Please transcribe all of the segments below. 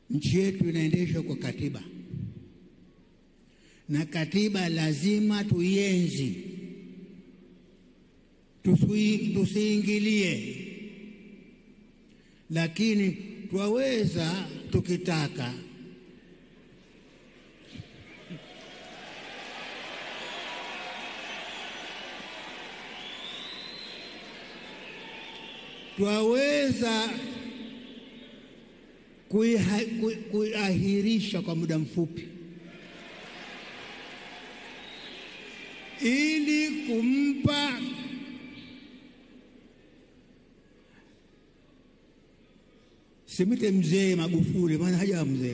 nchi yetu inaendeshwa kwa katiba, na katiba lazima tuienzi, tusui- tusiingilie, lakini twaweza tukitaka twaweza kuiha- kui- kuiahirisha kwa muda mfupi ili kumpa simite mzee Magufuli, maana hajawa mzee.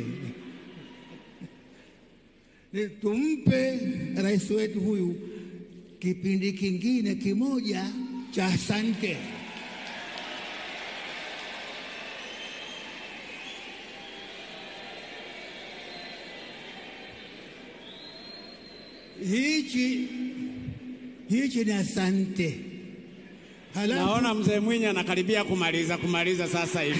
Ni Tumpe rais wetu huyu kipindi kingine kimoja cha asante. Hichi hichi ni asante. Halafu Naona mzee Mwinyi anakaribia kumaliza kumaliza sasa hivi.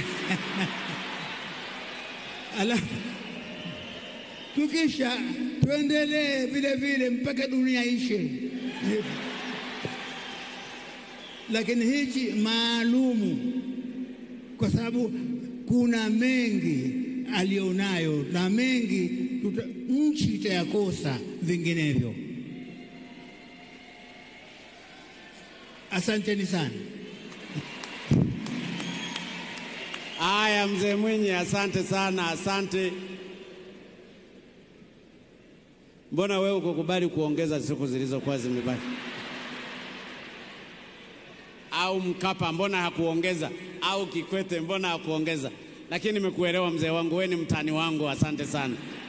Alafu tukisha tuendelee vile vile mpaka dunia ishe, lakini hichi maalumu, kwa sababu kuna mengi alionayo na mengi tuta, nchi itayakosa vinginevyo. Asanteni sana. Haya, mzee Mwinyi, asante sana, asante. Mbona wewe ukukubali kuongeza siku zilizokuwa zimebaki? Au Mkapa mbona hakuongeza? Au Kikwete mbona hakuongeza? Lakini nimekuelewa mzee wangu, wewe ni mtani wangu, asante sana.